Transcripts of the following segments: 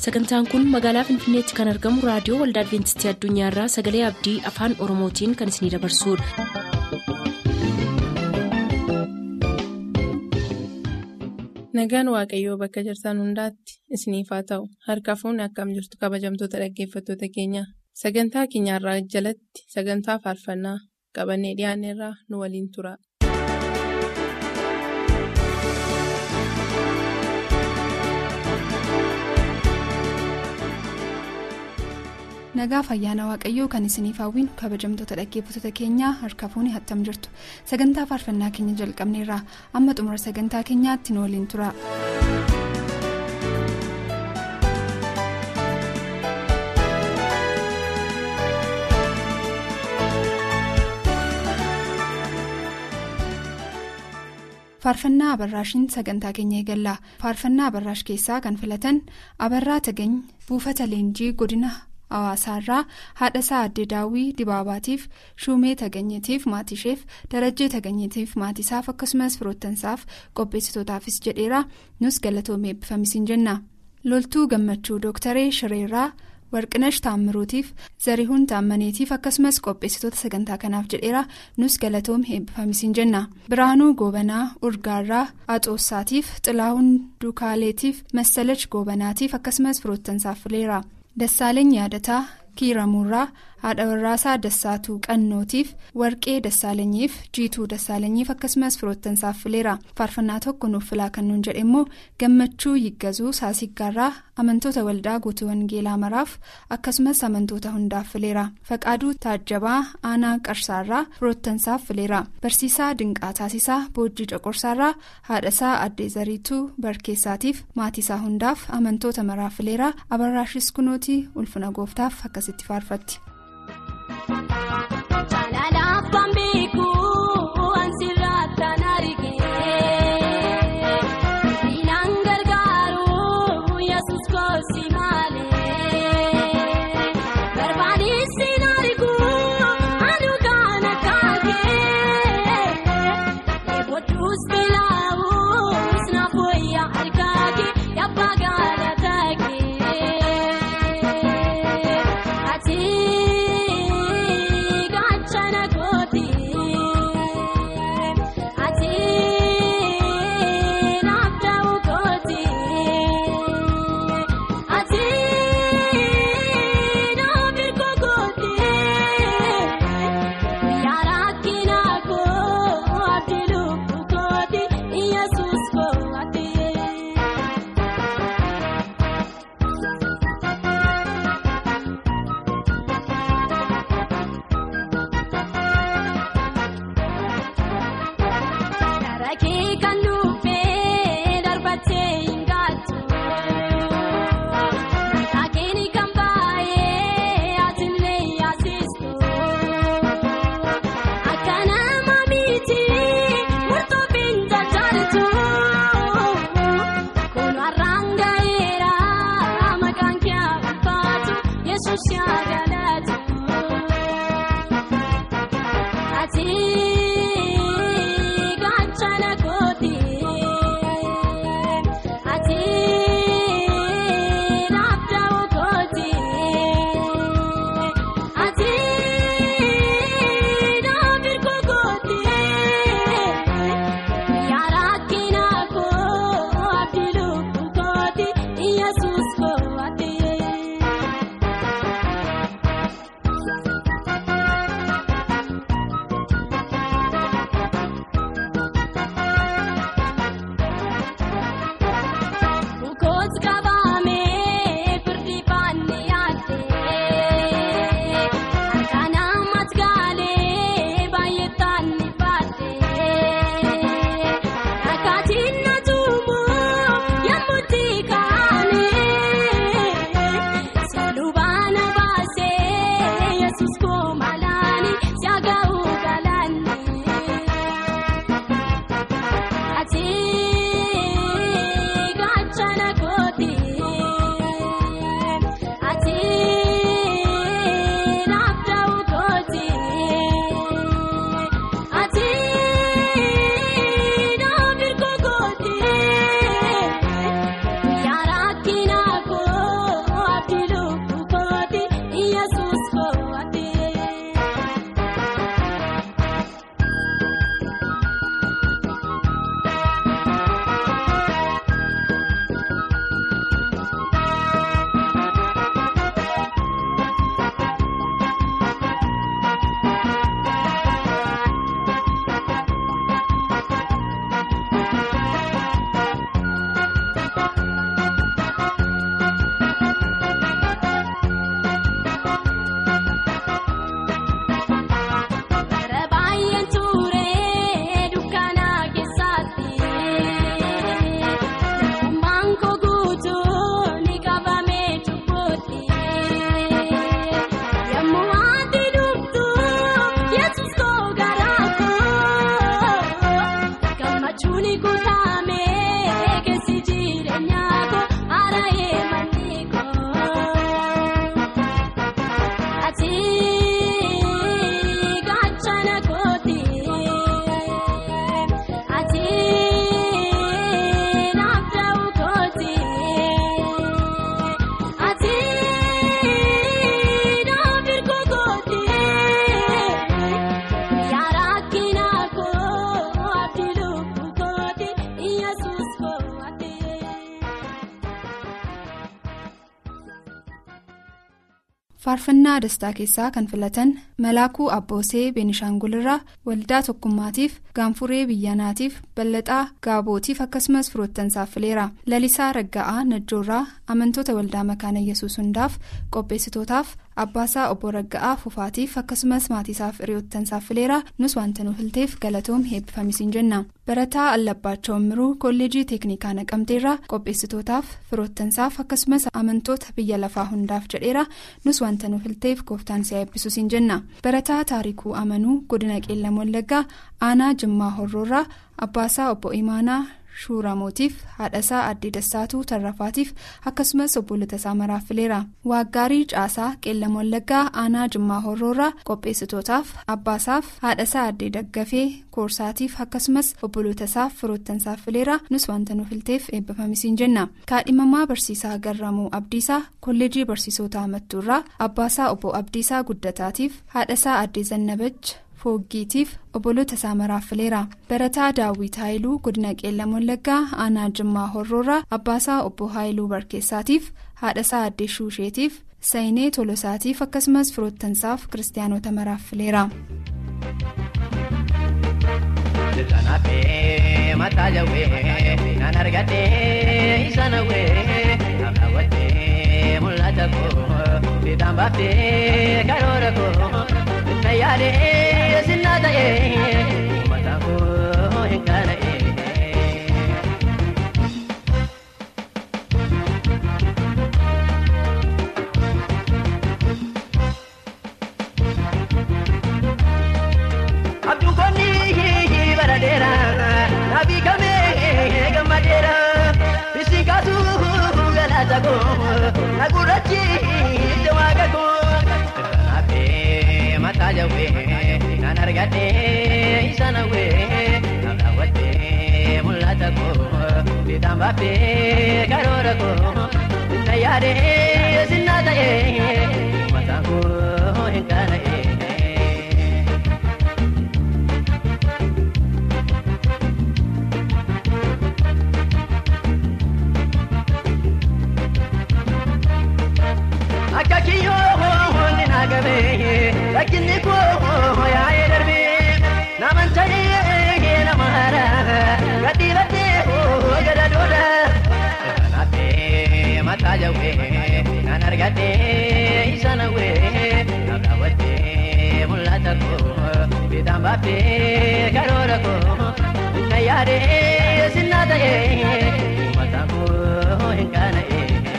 sagantaan kun magaalaa finfinneetti kan argamu raadiyoo waldaa adventistii addunyaarraa sagalee abdii afaan oromootiin kan isinidabarsudha. nagaan waaqayyoo bakka jirtan hundaatti isiniif haa ta'u harka fuunni akkam jirtu kabajamtoota dhaggeeffattoota keenya sagantaa keenyarraa jalatti sagantaa faarfannaa qabannee dhiyaanneerraa nu waliin tura. nagaa fayyaana waaqayyoo kan isiniif hawwinu kabajamtoota dhaggeeffattoota keenyaa harka fuunni hattam jirtu sagantaa faarfannaa keenya jalqabneerraa amma xumura sagantaa keenyaatti nu waliin tura. faarfannaa abarraashiin sagantaa keenya eegalla faarfannaa abarraash keessaa kan filatan abarraa tagany buufata leenjii godina. hawaasaarraa haadha isaa addee daawwii dibaabaatiif shuumee taganyitiif maatisheef darajjee taganyitiif maatisaaf akkasumas firoottansaaf qopheessitootaafis jedheera nus galatoomee eebbifamisiin jenna loltuu gammachuu dooktaree shireerraa warqinash taammiruutiif zarihuun taammaneetiif akkasumas qopheessitoota sagantaa kanaaf jedheera nus galatoomee eebbifamisiin jenna biraanuu goobanaa urgaarraa axoossaatiif xilaa'uun dukaaleetiif massalach goobanaatiif akkasumas firoottansaaf fileera. Dassaaleny yaadataa kiiramuurraa haadha warraasaa dassaatuu qannootiif warqee dassaalenyiif jiituu dassaalenyiif akkasumas firoottansaaf fileera faarfannaa tokko nuuf filaa kan nuun jedhe immoo gammachuu yiggazuu saasiggaarraa amantoota waldaa guutuu wangeelaa maraaf akkasumas amantoota hundaaf fileera faqaaduu taajjabaa aanaa qarsaarraa firoottansaaf fileera barsiisaa dinqaa taasisaa boojjii coqorsaarraa haadhasaa addee zariituu barkeessaatiif maatiisaa hundaaf amantoota maraaf fileera abarraashis kunootii ulfina gooftaaf akkasitti faarfatti. faarfannaa dastaa keessaa kan filatan malaakuu abboosee beenishaangulirraa waldaa tokkummaatiif gaanfuree biyyanaatiif ballaxaa gaabootiif akkasumas firoottansaaf fileera lalisaa ragga'aa najjoorraa amantoota waldaa makaana yesuus hundaaf qopheessitootaaf abbaasaa obbo ragga'aa fufaatiif akkasumas maatiisaaf hiriyoottansaaf fileera nus wanta nu filteef galatoom heebbifamisiin jenna barataa allabbaachoo miruu kolleejii teeknikaa naqamteerraa qopheessitootaaf firoottansaaf akkasumas amantoota biyya lafaa hundaaf jedheera nus wanta nu filteef gooftaan si eebbisuusiin jenna barataa taarikuu amanuu godina qeellam wallaggaa aanaa jimmaa horroorraa abbaasaa obbo imaanaa shuuramootiif haadhasaa addee dassaatuu tarrafaatiif akkasumas obbolota isaa maraaf fileera waaggaarii caasaa qeellam wallaggaa aanaa jimmaa horroorraa qopheessitootaaf abbaasaaf haadhasaa addee daggafee koorsaatiif akkasumas obbolota isaaf firoottansaaf fileera nus wanta nu filteef eebbifamisiin jenna kaadhimamaa barsiisaa garramuu abdiisaa kolleejii barsiisota amattuurraa abbaasaa obbo abdiisaa guddataatiif haadhasaa addee zannabach fooggiitiif obbolota isaa maraaf fileera barataa daawwit haayiluu godina qeellam wallaggaa aanaa jimmaa horroorraa abbaasaa obbo haayiluu barkeessaatiif haadhasaa addee shuusheetiif sayinee tolosaatiif akkasumas firoottansaaf kiristaanota maraaf fileera. Yaadee sinna ta'ee uummata koo hin kana'ee. Abduun konni baradeera nabii kamee gammadeera bisiin kaasuu galaata koo nagurrachi jawaaga koo. Mataa jawwee kan argadhee isa nawwee kan daawwattee mul'ata koo bitaan baaffee karoora koo na yaadee sinna ta'ee mataan koo hin kana'ee. Akka kiyyoo ni naagabee rakkinni koo yaa'ee darbee naman ta'ee nama haaraa gadhii baddee gada dooda. Kanaafee mataa jawwee kan argadhee isa nawwee kan daawwattee mul'ata koo bitaan baaffee karoora koo na yaadee sinna ta'ee mataa koo hin kana'ee.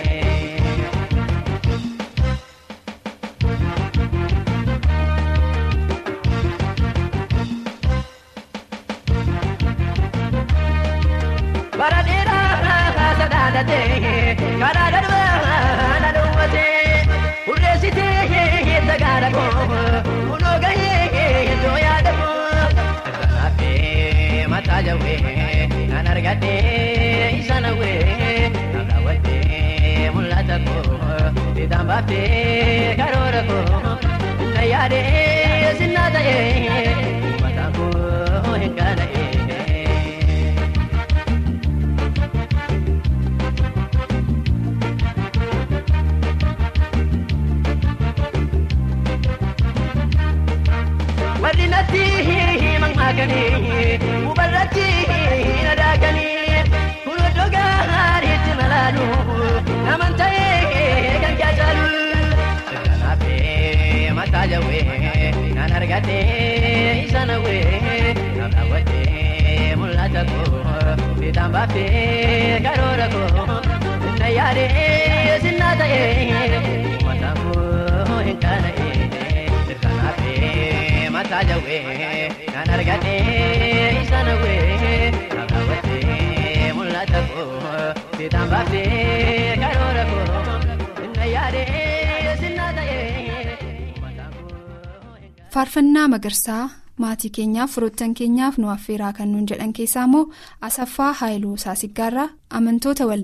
bara dheeraa sadaalatee karaa darbaa na dhowwatee hurreessitee sagaara koo kunoo gahee iddoo yaada koo. Kanaafee mataa jawwee kan argadhee isa nawwee kan daawwattee mul'ata koo bitaan baaffee karoora koo na yaadee sinna ta'ee mataan koo hin kana'ee. warri natti mammaakanii hubarratti na daakanii kun iddoo gaariitti malaalu naman ta'ee kan jaajalu. Kanaafee mataa jawwee kan argadhee isa nawwee kan daawwattee mul'ata koo bitaan baaffee karoora koo na yaadee sinna ta'ee mataan koo hin kana'ee. Kanaafee mataa jawwee kan argadhee isa nawwee kan daawwattee mul'ata koo bitaan baaffee karoora koo na yaadee sinna ta'ee mataan koo. faarfannaa magarsaa maatii keenyaaf firoottan keenyaaf nu affeeraa kan nuun jedhan keessaa immoo asaffaa haayiluu saasiggaarraa amantoota waldaa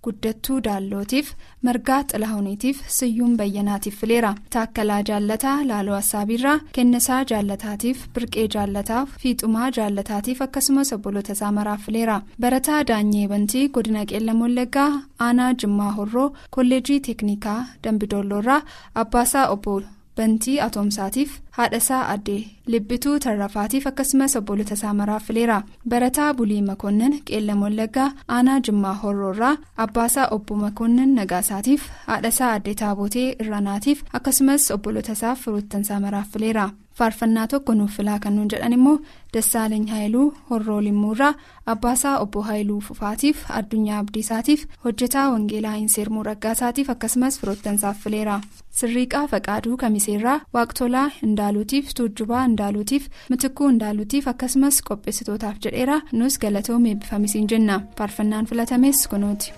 guddattuu daallootiif margaa xilahuuniitiif siyyuun bayyanaatiif fileera taakkalaa jaallataa laaloo assaabiirraa kennisaa jaallataatiif birqee jaallataaf fiixumaa jaallataatiif akkasumas obboloota isaa maraaf fileera barataa daanyee bantii godina qeellam wallaggaa aanaa jimmaa horroo kolleejii teeknikaa dambidoolloorraa abbaasaa obbo bantii atoomsaatiif haadhasaa addee libbituu tarrafaatiif akkasumas obboloota isaa maraaf fileera barataa bulii makoonnin qeellam wallaggaa aanaa jimmaa horroorraa abbaasaa obbo makoonnin nagaasaatiif haadhasaa addee taabotee irranaatiif akkasumas obboloota isaaf firoottansaa maraaf fileera faarfannaa tokko nuuf filaa kan nuun jedhan immoo dassaaleny haayiluu horroo limmuurraa abbaasaa obbo haayiluu fufaatiif addunyaa abdiisaatiif hojjetaa wangeelaa inseermuu raggaasaatiif akkasumas firoottansaaf fileera sirriiqaa faqaaduu kamiseerraa waaqtolaa indaaluutiif tuujjubaa indaaluutiif mitikuu indaaluutiif akkasumas qopheessitootaaf jedheera nus galatoom eebbifamisiin jenna faarfannaan filatames kunuuti.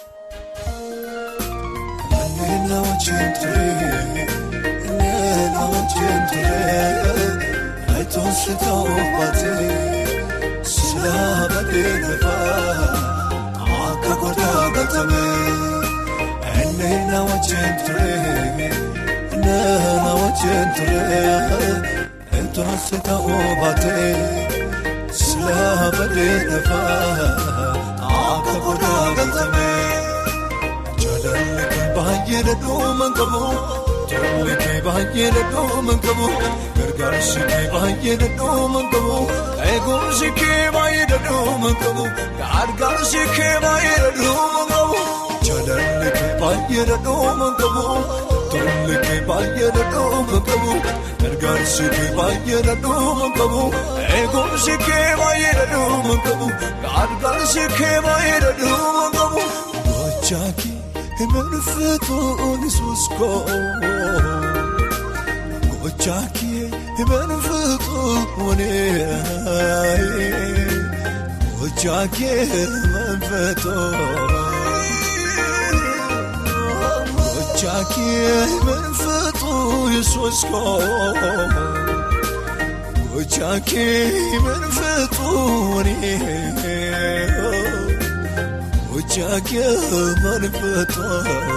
Nama wajjin ture eetonsi ta'uu baatee silaa badee lafaa akka godhaa galtamee jaalalli kee baay'ee dhadhuuma qabu jaalalli kee baay'ee dhadhuuma qabu gargaarsi kee baay'ee dhadhuuma qabu eegumsi kee baay'ee dhadhuuma qabu gargaarsi kee baay'ee dhadhuuma qabu jaalalli kee baay'ee dhadhuuma qabu. Tolli kee baay'ee dhadhuuma qabu gargaarsi kee baay'ee dhadhuuma qabu eegumsi kee baay'ee dhadhuuma qabu gargaarsi kee baay'ee dhadhuuma qabu gochaa kee himanfeetuun isuus koo gochaa kee himanfeetuun gochaa kee himanfeetuun. Jackie manfatu yesus ko Jackie manfatu ni Jackie manfatu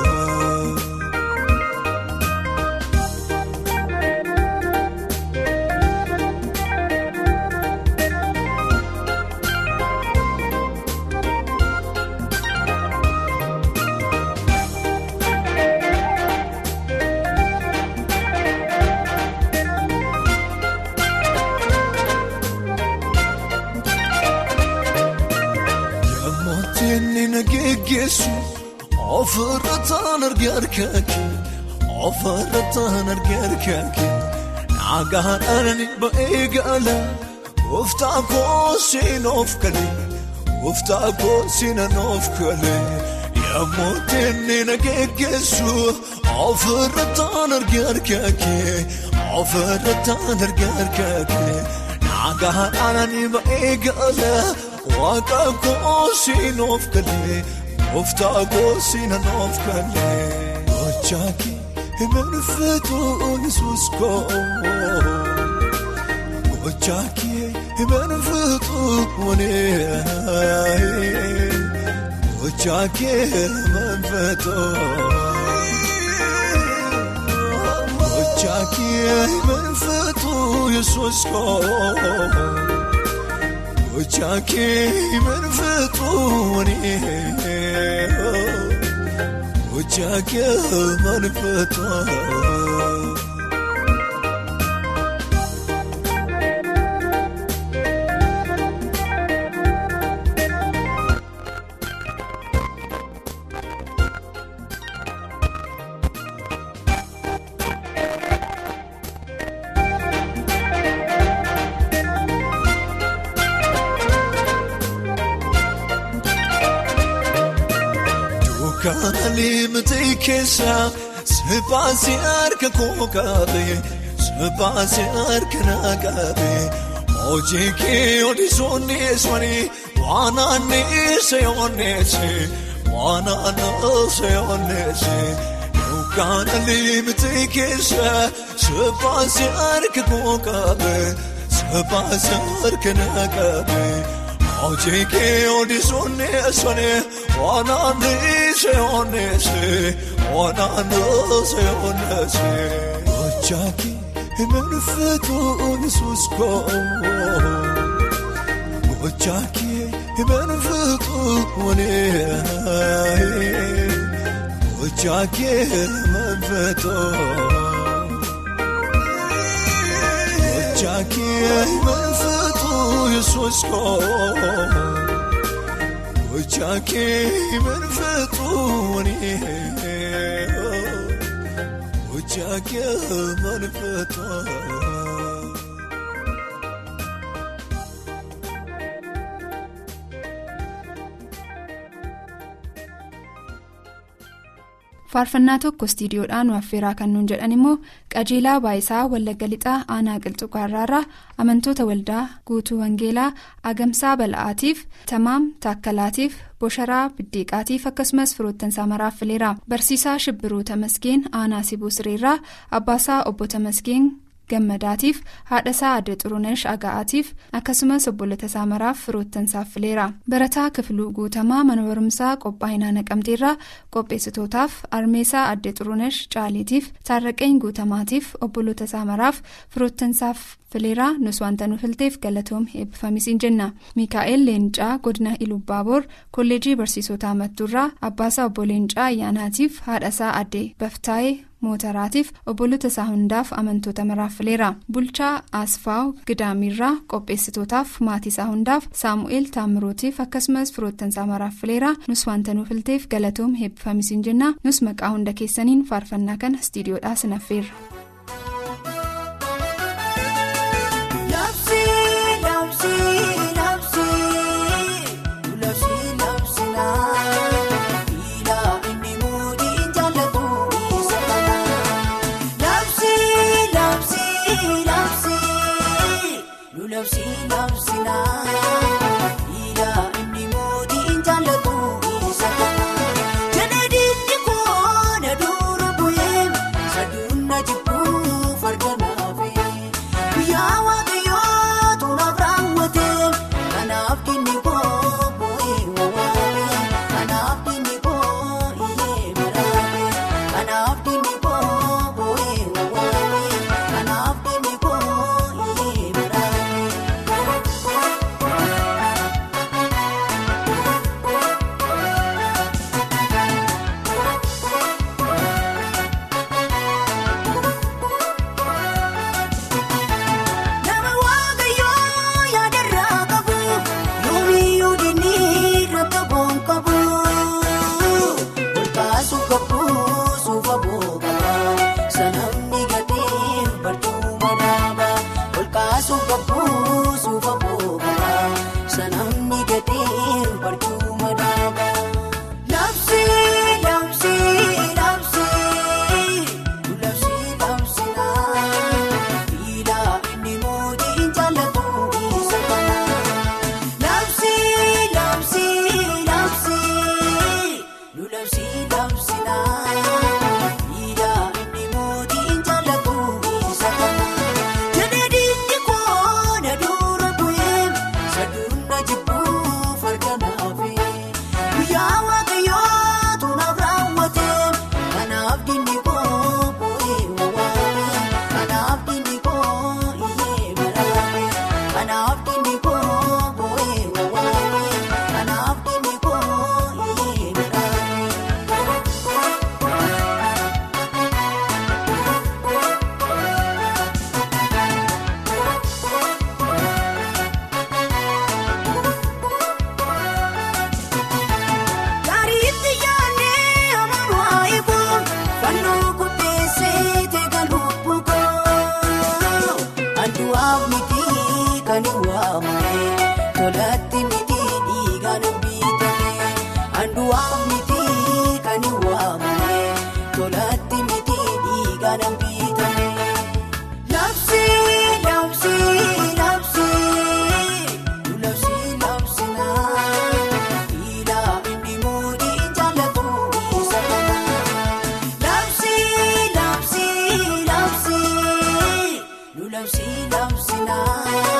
Ofirrataan argaa harkaakee ofirrataan argaa harkaakee naagaadhaan ba'ee gaala gooftaa koosiin of kalee gooftaa koosiin of kalee yemmuu inni na geggeessu ofirrataan argaa harkaakee ofirrataan argaa harkaakee naagaadhaan ba'ee gaala waaqa koosiin of kalee. Gooftaa koosiin of kalee gochaa kee himanfeetuun isuus koo gochaa kee himanfeetuun gochaa kee himanfeetuun gochaa kee himanfeetuun isuus koo. Gochaa kee himanfeetuun gochaa kee himanfeetuun. Kaanii miti keessa sipaasii harka koo qabe sipaasii harka na qabe hojii kee odisuunneeswani waan aanneesse onneesse waan aanneesse onneesse kaanii miti keessa sipaasii harka koo qabe sipaasii harka na qabe hojii kee odisuunneeswani. Wanaanise onese, wanaanose onese. Gochaaki himenfetu Yesuus koo. Gochaaki himenfetu wanee. Gochaaki himenfetu. Gochaaki himenfetu Yesuus koo. Gochaaki manfatuuni Gochaaki manfatuuni. faarfannaa tokko istiidiyoodhaan nu affeeraa kan nuun jedhan immoo qajeelaa baayisaa wallagga lixaa aanaa qilxuqaarraarraa amantoota waldaa guutuu wangeelaa agamsaa bala'aatiif tamaam taakkalaatiif bosharaa biddeeqaatiif akkasumas firoottansaa maraaf fileera barsiisaa shibbiruu tamasgeen aanaa sibuu sireerraa abbaasaa obbo tamasgeen gammadaatiif haadhasaa adda xurunesh aga'aatiif akkasumas obbolota isaa maraaf firoottansaaf fileera barataa kifiluu guutamaa mana barumsaa qophaa'inaa naqamteerraa qopheessitootaaf armeesaa adda xurunesh caaliitiif taarraqeen guutamaatiif obbolota isaa maraaf firoottansaaf fileeraa nus wanta nu filteef galatoom eebbifamisiin jenna miikaa'el leencaa godina ilubbaaboor kolleejii barsiisotaa mattuurraa abbaasaa obbo leencaa ayyaanaatiif haadhasaa adde baftaayee mootaraatiif obbolota isaa hundaaf amantoota maraaf fileera bulchaa asfaaw gidaamiirraa qopheessitootaaf maatii isaa hundaaf saamu'eel taamirootiif akkasumas firoottansaa maraaf fileera nus wanta nu filteef galatoom eebbifamisiin jenna nus maqaa hunda keessaniin faarfannaa kana istiidiyoodhaa sinaffeerra.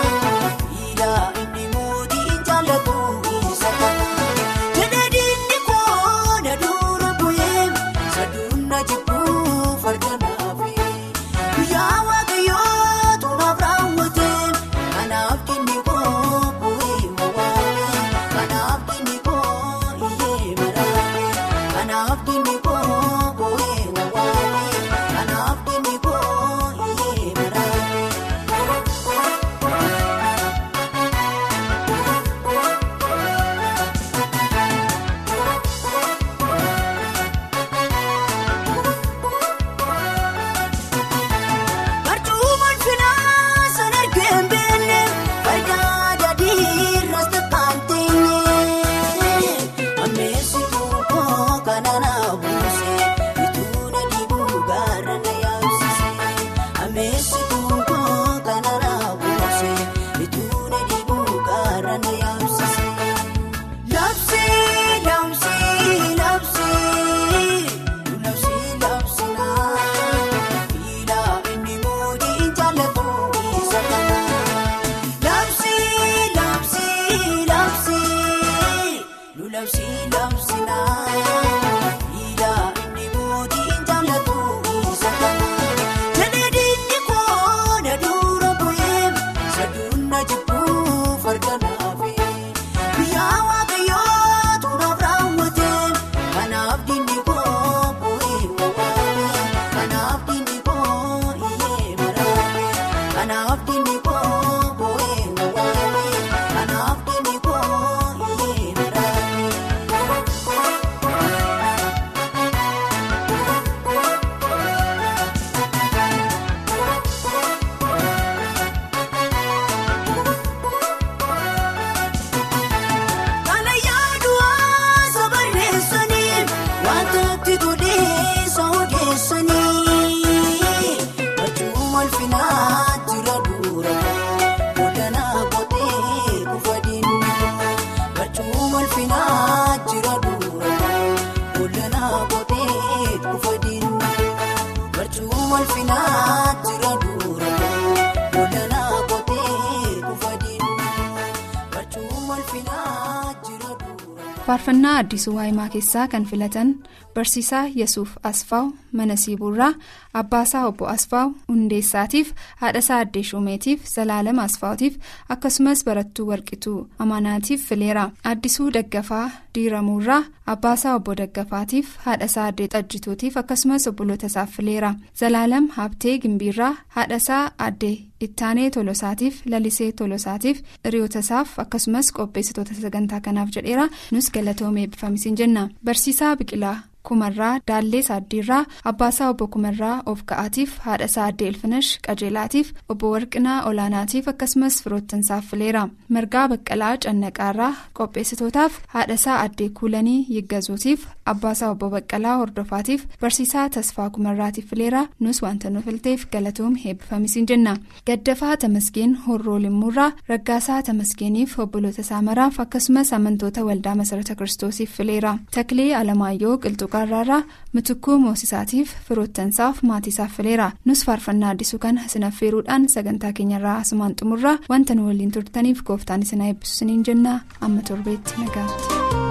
Jala inni mootii jaalatu isa kana. jibbuuf harka naafe yaa waaqayyoo tunaaf raawwate kanaaf kenni koo bu'ee wawaame kanaaf kenni koo iyyee maraame kanaaf kenni koo bu'ee wawaame kanaaf kenni koo iyyee maraame. Barcuumaan finaa san argeen beenne faayidaa daadiirras takkaan teenye ammeessituu koo kana na buuse bituu na dhibuu gaara na yaabsise ammeessituu koo kana na buuse bituu na dhibuu gaara na yaabsise. Labsii labsii labsii labsii labsinaa miidhaa inni mootii jaallatu isa kana. Labsii labsii labsii labsii labsinaa miidhaa inni mootii jaallatu isa kana. Jaleedinni koo na dura bu'ee saduun na jibbuuf harka naafe. Yaa waaqayyoo tunaaf raawwate kanaaf dinni koo bu'ee wawaame kanaaf dinni koo iyyee maraame kanaaf dinni koo bu'ee wawaame kanaaf dinni koo iyyee maraame. Kana yaaduwaa sabarreessanii wantooti toleessa odeessanii Barcuuma alfinaa jira dura Bodanaa qotee kufa dinni Barcuuma alfinaa jira dura Bodanaa qotee kufa dinni Barcuuma alfinaa jira dura Bodanaa qotee kufa dinni Barcuuma alfinaa jira dura. faarfannaa addisuu waayimaa keessaa kan filatan barsiisaa yesuuf asfaaw mana siibuurraa abbaasaa obbo asfaaw hundeessaatiif haadhasaa addee shumeetiif zalaalam asfaawtiif akkasumas barattuu warqituu amanaatiif fileera addisuu daggafaa diiramuurraa abbaasaa obbo daggafaatiif haadhasaa addee xajjituutiif akkasumas obboloota isaaf fileera zalaalam habtee gimbiirraa haadhasaa addee ittaanee tolosaatiif lalisee tolosaatiif hiriyoota isaaf akkasumas qopheessitoota sagantaa kanaaf jedheera nus galatoomee eebbifamisiin jenna barsiisaa biqilaa kumarraa daallee saaddiirraa abbaasaa obbo kumarraa of ka'aatiif haadhasaa addee ilfinash qajeelaatiif obbo warqinaa olaanaatiif akkasumas firoottansaaf fileera margaa baqqalaa cannaqaarraa qopheessitootaaf haadhasaa addee kuulanii yiggazuutiif abbaasaa obbo baqqalaa hordofaatiif barsiisaa tasfaa kumarraatiif fileera nus wanta nu filteef galatoom eebbifamisiin jenna gaddafaa tamasgeen horroo limmuurraa raggaasaa tamasgeeniif obboloota isaa maraaf akkasumas amantoota waldaa masarata kiristoosiif fileera taklee alamaayyoo qilxuqaarraarraa mitukkuu moosisaatiif firoottansaaf maatiisaaf fileera nus faarfannaa addisuu kana isin affeeruudhaan sagantaa keenyarraa asumaan xumurraa wanta nu waliin turtaniif gooftaan isin eebbisu isiniin jenna amma torbeetti nagaatti.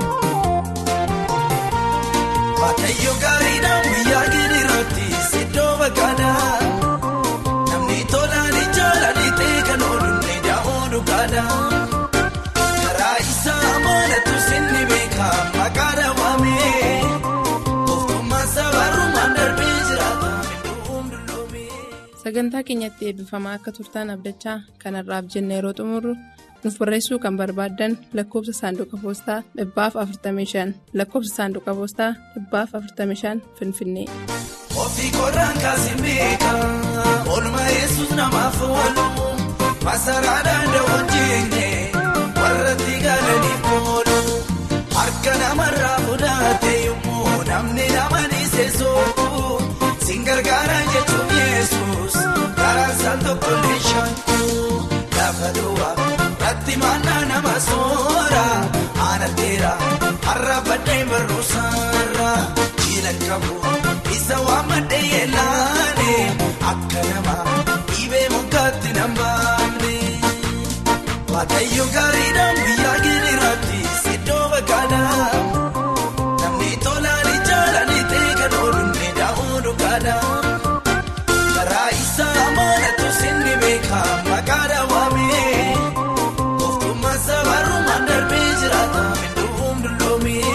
Waaqayyo gaariidhaan guyyaa giriiraatti siddoo bakkaadhaa namni tolaan ijaaladhi ta'e kan oolunni daa'oo dhugaadhaa karaa isaa moolatu sinni beeka maqaa dhawaamee toftummaa sabarumaan darbee jiraata midhuun dulloomee. sagantaa keenyatti eebbifamaa akka turtaan abdachaa kanarraaf jenna yeroo xumurru nuuf barreessuu kan barbaaddan lakkoofsa saanduqa poostaa dhibbaaf 45 lakkoofsa saanduqa poostaa dhibbaaf 45 finfinnee. Ofii korraan kaasee beeka oolmaa yesus namaaf oolu masaraa danda'uun jeenye warra itti galaniif oolu harka namarraa fudhate yommuu namni nama dhiisee soofu siin gargaara jechuun yesus karaan isaan tokko illee shaakku lafa duwwaa irratti maannaa nama soora aanateera har'a baddeen barruusaarra jiila qabu. Isa waan maddee yeelaane akka nama dhibee mukaatti nan baafne. Waaqayyo gaariidhaan guyyaa giriiraatti siddoo bakkaadhaa. Namni tolaan ijaaladhi ta'e kan oolunni daa'uu gaada. Karaa isaa amanatu sinni beeka maqaa daawwamee. Oftummaa sabarumaan darbee jiraata midhuun dulloomee.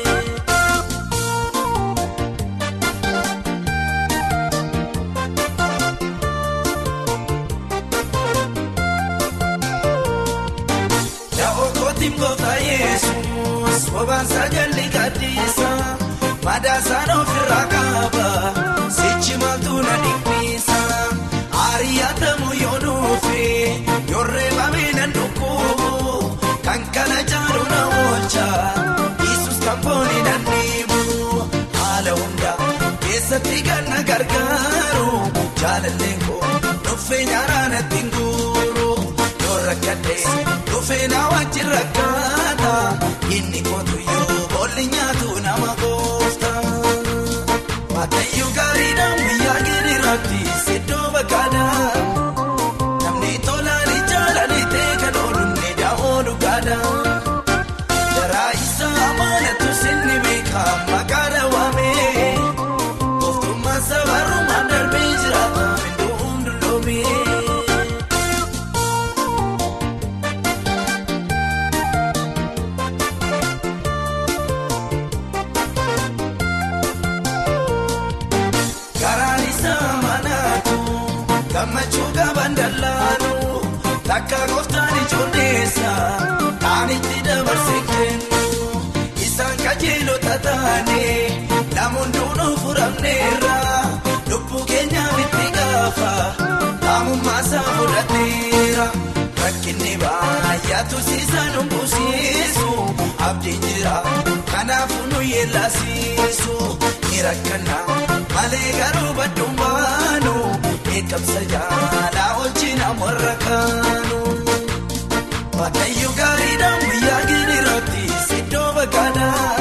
Yaa'oo kootiin gooftaa Yesuus bobaan sagalli gadhiisa madaasaan ofirraa qaba sichi maaltu na dhiphisa ari'atamu yoo dhufe yoo reebamee nan dhukkubu kan kana jaalu na oolcha Yesuus kan foonii nan dhiibu haala hunda keessatti kan na gargaaru jaalalleen koo dhuffee nyaaraa natti hin guuru. rakkadhee dhufee na wajjin rakkaata inni kootu yoo boolli nyaatu nama goofta. Waaqayyo gaariidhaan guyyaa giriiraatti siddoo bakkaadha. Namni tolaan jaalali ta'e kan oolunni daa'oo dhugaadha. Jaraa isaa amanatu sinni beeka maqaa daawwamee. Gooftummaa sabarumaan darbee jiraata midhuun dulloomee. Karaan isaa manaatu gammachuu qaban dallaanu takka gooftaan ijoolleessa kan itti dabarsee kennu isaan qajeelota taane namoonni hunduu furamneerra lubbuu keenyaaf itti gaafa qaamummaa isaa fudhateera rakkinni baay'aatu siisaan humbusiisu abdiin jira kanaafuu nu yeellasiisu ni rakkana malee garuu badduun baanu eegamsa jaalaa wajjin ammarra kaanu. Waaqayyo gaariidhaan guyyaa giriiraatti siddoo bakkaadhaa.